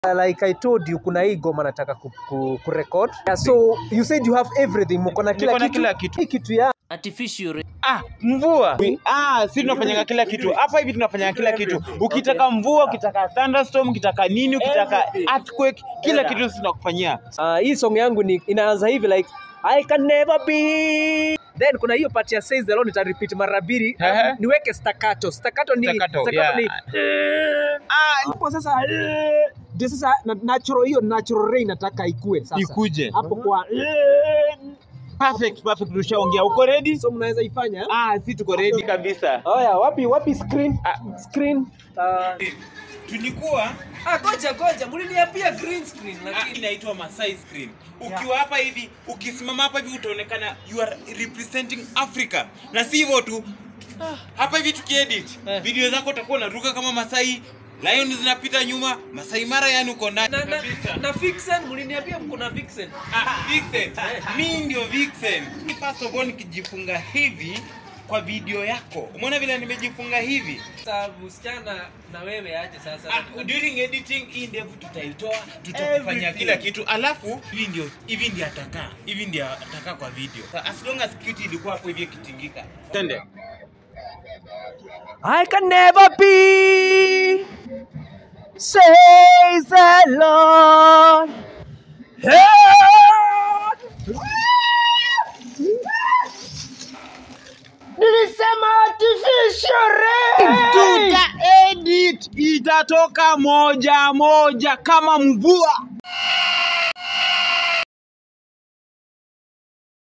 like I told you kuna hii goma nataka ku, ku, ku record. Yeah, so you said you have everything, mko na kila Niko na kitu. kila kitu. Hii kitu ya artificial rain. Ah, mvua. Ah, si tunafanyanga kila kitu. Hapa hivi tunafanya kila kitu. Ukitaka mvua, ukitaka thunderstorm, ukitaka nini, ukitaka earthquake, kila kitu tunakufanyia. uh, hii song yangu ni inaanza hivi like I can never be then kuna hiyo part ya says the Lord nita repeat mara mbili Ehe. niweke staccato staccato ni Staccato, staccato ni Ah, hapo sasa eh, ndio sasa na- natural hiyo natural rain nataka ikue sasa ikuje. hapo kwa Perfect, perfect. Tushaongea. Uko ready? so mnaweza ifanya Ah, si tuko ready kabisa. Oya, wapi wapi screen? Ah. Screen. Uh, Tulikuwa ah, goja goja, mliniambia green screen Ah, inaitwa Masai screen. Ukiwa hapa hivi, ukisimama hapa hivi utaonekana you are representing Africa. Na si hivyo tu. Hapa hivi tukiedit, Eh. video zako utakuwa unaruka kama Masai, lion zinapita nyuma, Masai Mara yani uko ndani na, na, kabisa. na vixen mliniambia mko na vixen. Ah, Vixen. Mi ndio Vixen. First of all nikijifunga hivi kwa video yako. Umeona vile nimejifunga hivi? Sasa msichana na wewe aje sasa. Ah, during editing hii ndevu tutaitoa tutakufanyia kila kitu alafu hivi ndio hivi ndio atakaa hivi ndio atakaa kwa video Sa- as long as cute ilikuwa hapo hivi ikitingika twende I can never be says the Lord. Nilisema artificial rain. tuta edit itatoka moja moja kama mvua